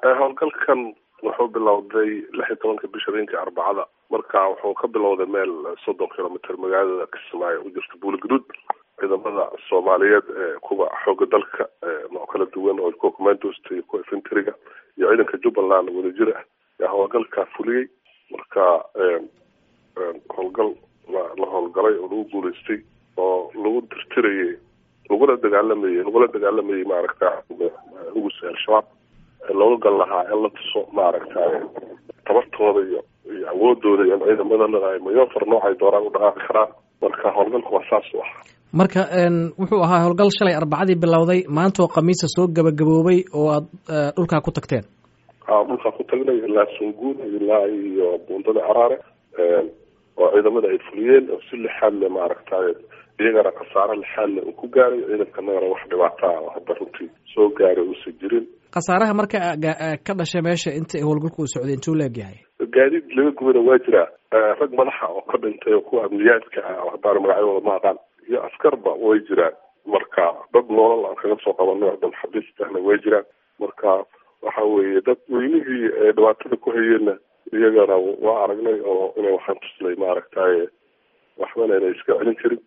howlgalkan wuxuu bilowday lix iyo tobanka bisha habeenkii arbacada marka wuxuu ka bilowday meel soddon kilomitr magaalada kismaayo u jirta buuligaduud ciidamada soomaaliyeed ee kuwa xooga dalka noo kala duwan oo kuwa commandosta iyo kuwa infantryga iyo ciidanka jubbaland wadajir ah yaa howlgalkaa fuliyey marka howlgal la howlgalay oo lagu guuleystay oo lagu tirtirayay lagula dagaalamayay lagula dagaalamayay maaragta ugusi al-shabaab looga gal lahaa in la tuso maaragtay tabartooda iyo iyo awoodooda iyo ciidamadana ay mayofar noocay dooraan u dhaqaaqi karaan marka howlgalku waa saas u ah marka wuxuu ahaa howlgal shalay arbacadii bilowday maanta oo khamiisa soo gabagaboobay oo aad dhulkaa ku tagteen a dhulkaa ku tagnay ilaa sunguun ilaa iyo buundada caraare oo ciidamada ay fuliyeen oo si lixaadle maaragtay iyagana khasaare lixaadle uu ku gaaray ciidankanagana wax dhibaataa oo hadda runtii soo gaaray uusan jirin khasaaraha marka ka dhashay meesha inta howlgalku uu socday intuu leegyahay gaadiid laga gubana waa jiraa rag madaxa oo ka dhintay oo kuwa amniyaadka ah oo haddaan magacyadooda ma aqaan iyo askarba way jiraan marka dad noolal aan kaga soo qabanay oo dad xabiistahna way jiraan marka waxa weeye dad weynihii dhibaatada ku hayeenna iyagana waa aragnay oo inay waxaan tuslay maaragtay waxbana inay iska celin karin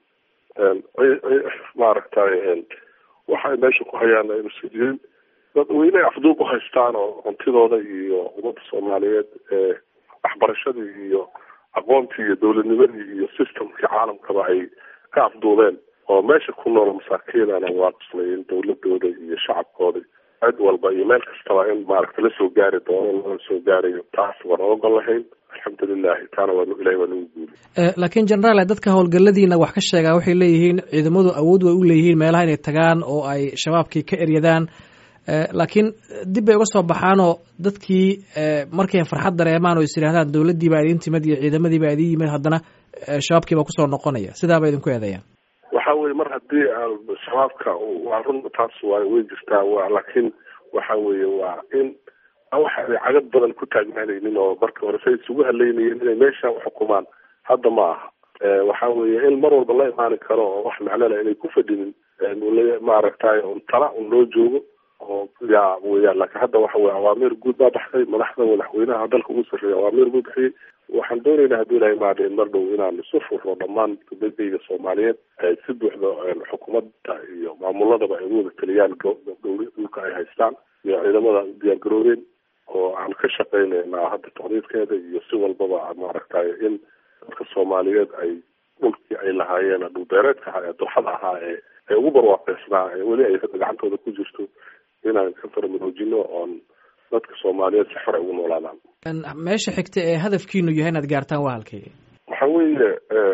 maaragtay waxay meesha ku hayaan aynusa jirin dad weyne afduub u haystaan oo cuntidooda iyo ummadda soomaaliyeed ee waxbarashadii iyo aqoontii iyo dowladnimadii iyo systemkii caalamkaba ay ka afduubeen oo meesha ku nool masaakiinana waa tuslay in dowladooda iyo shacabkooda cid walba iyo meel kastaba in maaragta lasoo gaari doono lala soo gaarayo taas waan oogol lahayn alxamdulilahi taana waa ilahay waa nagu guuli laakiin generaal dadka howlgaladiina wax ka sheegaa waxay leeyihiin ciidamadu awood way u leeyihiin meelaha inay tagaan oo ay shabaabkii ka eryadaan laakiin dib bay uga soo baxaanoo dadkii markay farxad dareemaan oo is yidhahdaan dowladdii baa idin timid iyo ciidamadii baa idin yimid haddana shabaabkii baa kusoo noqonaya sidaa ba idinku eedeeyaan waxa weye mar haddii shabaabka waa run taas waa way jirtaa wa laakiin waxa weeye waa in waxa ay cagad badan ku taagnaanaynin oo marka hore say isugu haleynayeen inay meesha uxukumaan hadda ma aha waxa weeye in mar walba la imaani karo oo wax macnole inay ku fadhinin maaragtay un tala un loo joogo oo yaa weyaan laakiin hadda waxa weye awaamiir guud baa baxday madaxda madaxweynaha dalka ugu sarreeya awaamiir buu bixiyey waxaan doonaynaa haddii ilahay maada in mar dhow inaan isu furno dhammaan dadayga soomaaliyeed ay si buuxda xukuumadda iyo maamuladaba ay ugu wada taliyaan dhulka ay haystaan iyo ciidamada u diyaar garoobeen oo aan ka shaqaynaynaa hadda taqdiidkeeda iyo si walbaba maaragtay in dadka soomaaliyeed ay dhulkii ay lahaayeen dhulbeereedka ahaa ee durxada ahaa ee ee ugu barwaaqeysnaa ee weli ay gacantooda ku jirto inaan ka faramaroojino oon dadka soomaaliyeed si xor ay ugu noolaadaan meesha xigta ee hadafkiinu yahay inaad gaartaan waa halkay waxa weeye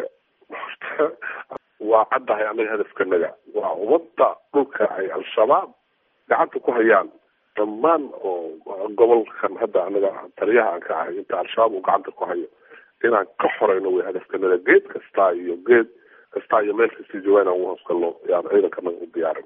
waa caddahay annaga hadafkanaga waa ummadda dhulka ay al-shabaab gacanta ku hayaan dhammaan oo gobolkan hadda anaga taliyaha aan ka ahay inta al-shabaab uu gacanta ku hayo inaan ka xoreyno way hadafkanaga geed kasta iyo geed kasta iyo meel kasta joogaan aan ugu hoosgalno yaan ciidankanaga u diyaarin